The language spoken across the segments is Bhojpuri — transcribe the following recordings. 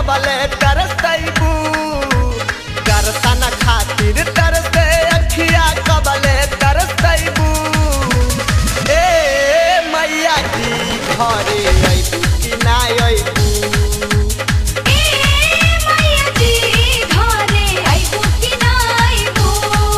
कबले तरसैबू दर्शन खातिर तरसे अखिया कबले तरसैबू ए मैया जी घरे अइबू कि ना अइबू ए मैया जी घरे आइबू कि ना आइबू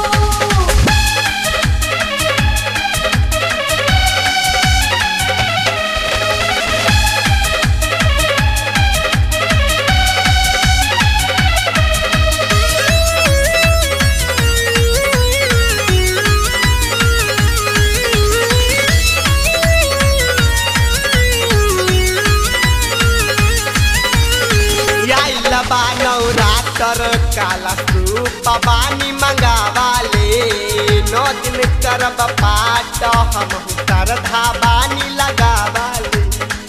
आइल बा नवरात्र काला सूप बानी मंगावाले नौ दिन करब पाठ हम श्रद्धा बानी लगावाले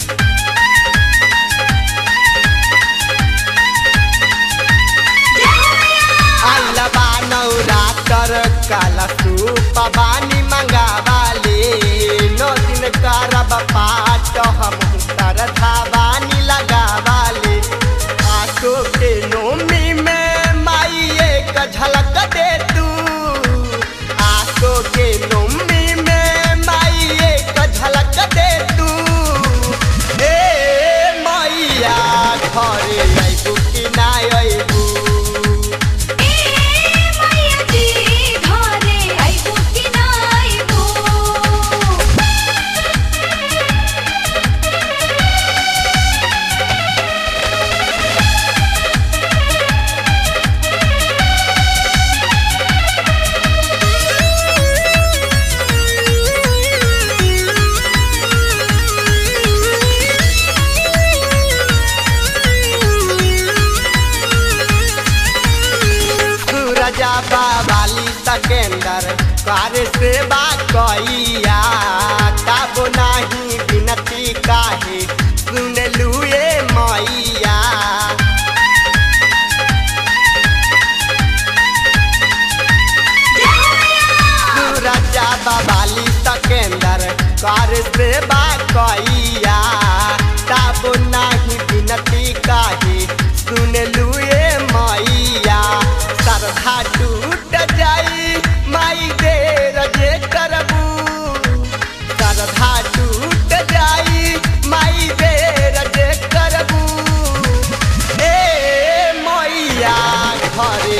आइल बा नवरात्र काला सूप बानी मंगावाले नौ दिन करब पाठ हम श्रद्धा बानी लगावाले आसो के नोमी में माई एक झलक दे तू आसो के नोमी में माई एक झलक दे तू ए मैया घरे अइबू कि ना अइबू ए मैया जी घरे आइबू कि ना आइबू सूरजा बाबाली तकेंदर कार से कैया तब नाही बिनती काहे सुन लुए मैया सूरजा बाबाली तकेंदर कार से कैया तब नाही बिनती काहे सुन लुए मैया सरधा टूट जाई माई देर जे करबू सरधा टूट जाई माई देर जे करबू ए मैया घरे